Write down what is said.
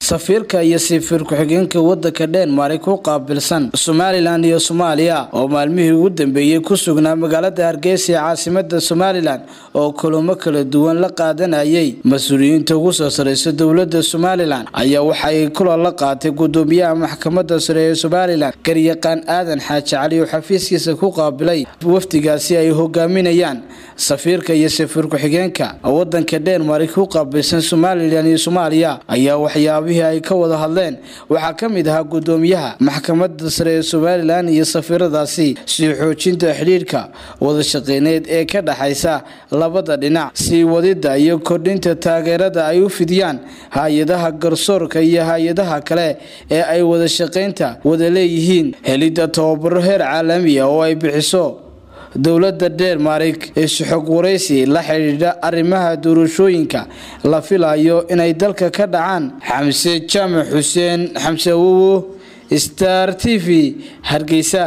safiirka iyo safiir ku-xigeenka wadanka dhenmark ku qaabilsan somalilan iyo soomaaliya oo maalmihii ugu dambeeyey ku sugnaa magaalada hargeysa ee caasimada somalilan oo kulamo kala duwan la qaadanayay mas-uuliyiinta ugu soo sareysa dowlada somalilan ayaa waxaay kulan la qaatay gudoomiyaha maxkamada sare ee somalilan garyaqaan aadan xaaji cali oo xafiiskiisa ku qaabilay wafdigaasi ay hogaaminayaan safiirka iyo safiir ku-xigeenka wadanka dhenmark ku qaabilsan somalilan iyo soomaaliya ayaa waxyaabihii ay ka wada hadleen waxaa ka mid ahaa gudoomiyaha maxkamada sare ee somalilan iyo safiiradaasi sii xoojinta xidhiirka wadashaqeyneed ee ka dhexaysa labada dhinac sii wadida iyo kordhinta taageerada ay u fidiyaan hay-adaha garsoorka iyo hay-adaha kale ee ay wadashaqeynta wada leeyihiin helidda tababaro heer caalamiya oo ay bixiso dowlada dhenmark ee suxog waraysi la xidhiidha arrimaha doorashooyinka la filayo inay dalka ka dhacaan xamse jaamac xuseen xamse awowo star t v hargeysa